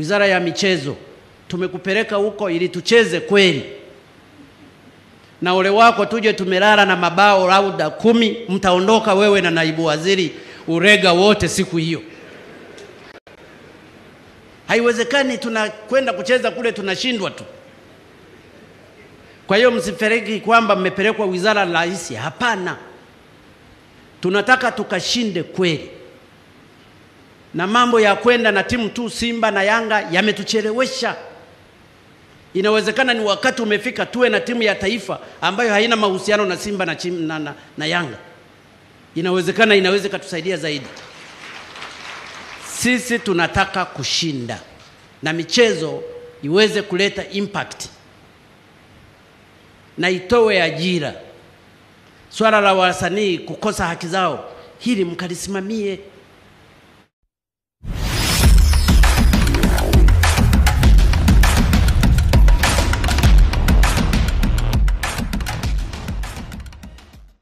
Wizara ya Michezo, tumekupeleka huko ili tucheze kweli, na ole wako tuje tumelala na mabao lauda kumi, mtaondoka wewe na naibu waziri Urega wote siku hiyo. Haiwezekani, tunakwenda kucheza kule tunashindwa tu. Kwa hiyo msifereki kwamba mmepelekwa wizara rahisi. Hapana, tunataka tukashinde kweli, na mambo ya kwenda na timu tu Simba na Yanga yametuchelewesha. Inawezekana ni wakati umefika tuwe na timu ya taifa ambayo haina mahusiano na Simba na, chim, na, na, na Yanga. Inawezekana, inaweza ikatusaidia zaidi. Sisi tunataka kushinda na michezo iweze kuleta impact na itowe ajira. Swala la wasanii kukosa haki zao, hili mkalisimamie.